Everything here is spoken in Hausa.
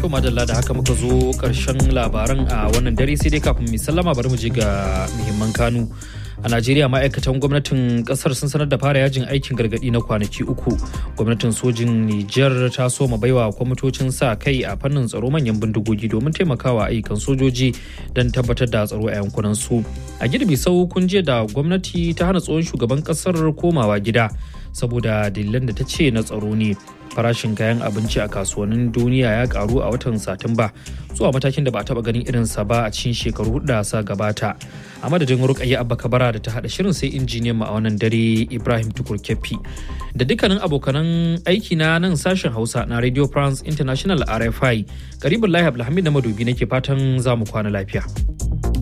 To madalla da haka muka zo karshen labaran a wannan dare sai dai kafin mu sallama bari mu je ga muhimman kanu. A Najeriya ma'aikatan gwamnatin kasar sun sanar da fara yajin aikin gargadi na kwanaki uku. Gwamnatin sojin Nijar ta soma baiwa kwamitocin sa kai a fannin tsaro manyan bindigogi domin taimakawa ayyukan sojoji don tabbatar da tsaro a yankunan su. A girbi sau kun je da gwamnati ta hana tsohon shugaban kasar komawa gida saboda dalilan da ta ce na tsaro ne. farashin kayan abinci a kasuwannin duniya ya karu a watan satumba zuwa matakin da ba taba ganin irinsa ba a cikin shekaru hudu da sa gabata a madadin rukayya abba kabara da ta hada shirin sai injiniyan mu a wannan dare ibrahim tukur kefi da dukkanin abokanan aiki na nan sashen hausa na radio france international rfi karibin lahi abdulhamid na madobi nake fatan za mu kwana lafiya.